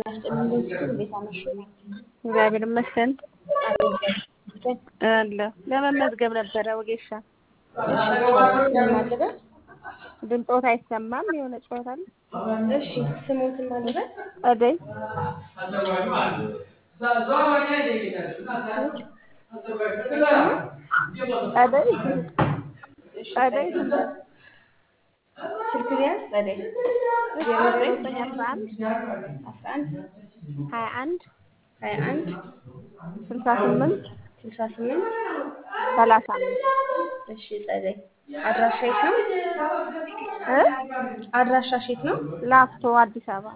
ጤና ይስጥልኝ በፊቱ እንዴት አመሹ? እግዚአብሔር ይመስገን አሜን እግዚአብሔር ይመስገን። አለ ለመመዝገብ ነበረ ወጌሻ እሺ ስም ማልበል ድምፆት አይሰማም የሆነ ጨዋታ አለ እሺ ስሞትን ማልበል አደይ አደይ አደይ ትምህርት ስልክ ቢያንስ ጸደይ ዜሮ ዘጠኝ ዘጠኝ አስራ አንድ አስራ አንድ ሀያ አንድ ሀያ አንድ ስልሳ ስምንት ስልሳ ስምንት ሰላሳ አምስት እሺ ጸደይ አድራሻ የት ነው? እ አድራሻሽ የት ነው? ላፍቶ አዲስ አበባ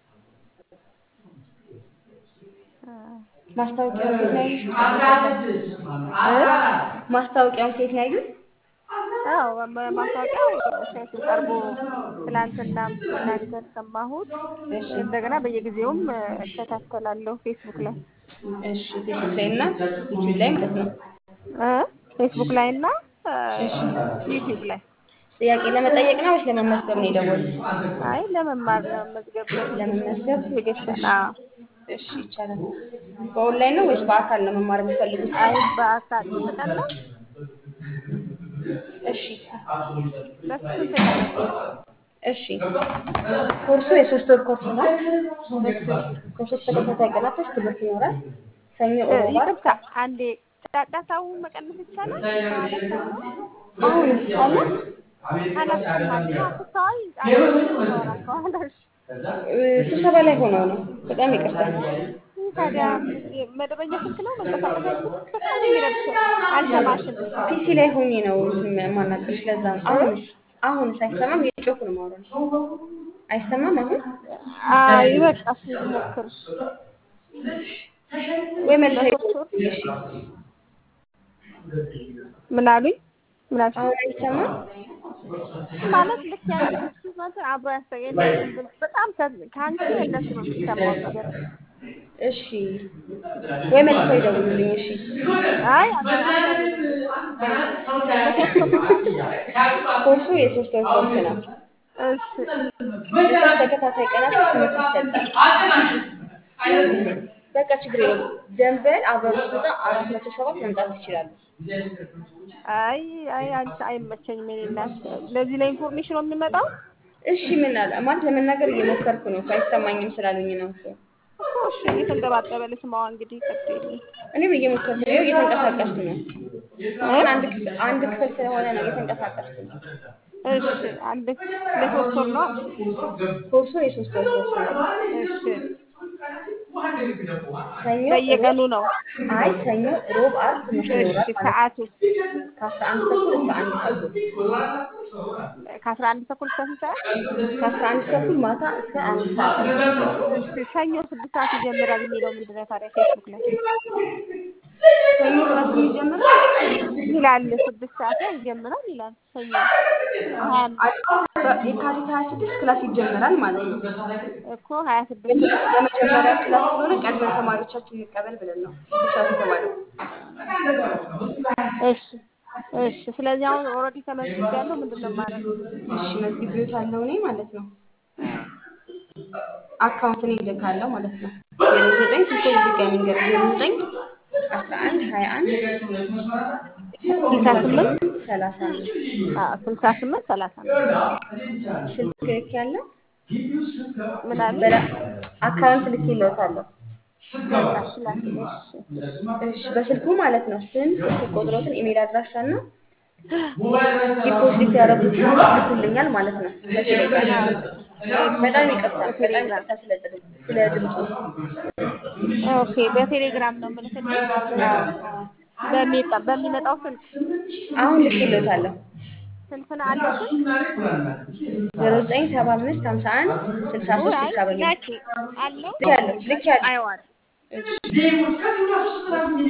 ማስታወቂያውን ከየት ነው ያዩት? ማስታወቂያውን ከየት ነው ያዩት? አዎ ማስታወቂያው ሴቱ ቀርቦ ትላንትና ሲናገር ሰማሁት። እሺ እንደገና በየጊዜውም እከታተላለሁ ፌስቡክ ላይ እሺ ፌስቡክ ላይ እና ዩቲዩብ ላይ ማለት ነው። እ ፌስቡክ ላይ እና ዩቲዩብ ላይ ጥያቄ ለመጠየቅ ነው ወይስ ለመመዝገብ ነው የደወሉት? አይ ለመማር ለመመዝገብ ለመመዝገብ የገሰና እሺ ይቻላል። በኦንላይን ነው ወይስ በአካል ነው መማር የሚፈልጉት? አይ በአካል ስንት ቀን ነው? እሺ ለስንት ቀን ነው? እሺ ኮርሱ የሶስት ወር ኮርስ ነው። ከሶስት ተከታታይ ቀናቶች ትምህርት ይኖራል። ሰኞ፣ እ ሮብ፣ ዓርብ ይቅርታ አንዴ ጫጫታው መቀነስ ይቻላል? አሁን ይቻላል። አላስችም አንዴ አስታዋይ ጫጫታ ከኋላሽ እ ስብሰባ ላይ ሆነው ነው። በጣም ይቅርታ። ታዲያ መደበኛ ስልክ ነው መንቀሳቀስ አይችልም? በጣም የሚረብሸው አልሰማሽም። ፒሲ ላይ ሆኜ ነው እንትን የማናግርሽ። ለዛ ነው። አሁንስ አሁንስ አይሰማም? እየጮኩ ነው የማወራው። አይሰማም አሁን? አይ በቃ እሺ ልሞክር። ወይ መልሰ በሶስት ወር እሺ ምን አሉኝ? ምን አልሽ? አሁን አይሰማም? ማለት ልክ ያንቺ ማለት አብሮ ያስተገኝ በጣም ከ- ከአንቺ እንደሱ ነው የሚሰማው ነገር። እሺ ወይ መልሰው ይደውሉልኝ። እሺ አይ አይ ኮርሱ የሶስት ወር ኮርስ ነው። እሺ ለሶስት ተከታታይ ቀናቶች ትምህርት ይሰጣል። በቃ ችግር የለም። ደንበል አበሩ ስጣ አራት መቶ ሰባት መምጣት ትችላሉ። አይ አይ አንቺ አይመቸኝም። የኔ እናት ለዚህ ለኢንፎርሜሽን ነው የሚመጣው እሺ ምን አለ ማለት ለመናገር እየሞከርኩ ነው እኮ አይሰማኝም ስላሉኝ ነው እኮ። እኮ እሺ እየተንጠባጠበ ልስማዋ እንግዲህ ቀጥል። እኔም እየሞከርኩ ነው፣ እየተንቀሳቀስኩ ነው። አሁን አንድ ክፍል አንድ ክፍል ስለሆነ ነው እየተንቀሳቀስኩ ነው። እሺ አንድ ለሶስት ወር ነው። ኮርሱ የሶስት ወር ኮርስ ነው። እሺ ሰኞ በየቀኑ ነው። አይ ሰኞ፣ ሮብ፣ ዓርብ ትምህርት እሺ ይኖራል ማለት ነው። ሰዓቱ ከአስራ አንድ ተኩል እስከ አንድ ተኩል ከአስራ አንድ ተኩል እስከ ስንት ሰዓት? ከአስራ አንድ ተኩል ማታ እስከ አንድ ሰዓት እሺ ሰኞ ስድስት ሰዓት ይጀምራል የሚለው ምንድን ነው ታዲያ ፌስቡክ ላይ ሰኞ ክላስ ይጀምራል። ይላል። ስድስት ሰዓት ላይ ይጀምራል ይላል። ሰኞ ሀያ አምስት የካቲት ሀያ ስድስት ክላስ ይጀምራል ማለት ነው። እኮ ሀያ ስድስት ለመጀመሪያ ክላስ ስለሆነ ቀድመን ተማሪዎቻችን እንቀበል ብለን ነው ስድስት ሰዓት የተባለው። እሺ እሺ። ስለዚህ አሁን ኦልሬዲ ተመዝግቤያለሁ። ምንድን ነው ማለት ነው? እሺ መዝግቤዎታለሁ እኔ ማለት ነው። አካውንትን ይልካለሁ ማለት ነው። ዜሮ ዘጠኝ ስልኮች ድጋሚ ንገር ዜሮ ዘጠኝ አስራ አንድ ሀያ አንድ ስልሳ ስምንት ሰላሳ አምስት አዎ ስልሳ ስምንት ሰላሳ አምስት ስልክ ልክ ያለው ምን አለ? በላ አካውንት ልክ ይለውታለሁ። በቃ እሺ ላኪ። እሺ እሺ በስልኩ ማለት ነው። ስም፣ ስልክ ቁጥሮትን፣ ኢሜል አድራሻ እና ዲፖዚት ያደረጉት ልኩልኛል ማለት ነው። በቴሌግራም በጣም ይቅርታ በጣም ይቅርታ ስለ ጥድ- ስለ ድምፁ። ኦኬ። በቴሌግራም ነው የምልክልሽ በሚጣ በሚመጣው ስልክ አሁን ልክ ይለውታለሁ። ስልክ ነው አለ ስልክ ዜሮ ዘጠኝ ሰባ አምስት ሀምሳ አንድ ስልሳ ሶስት አይ ስልሳ በሚል ላኪ አለው ልክ ያለው ልክ ያለው አይዋል እሺ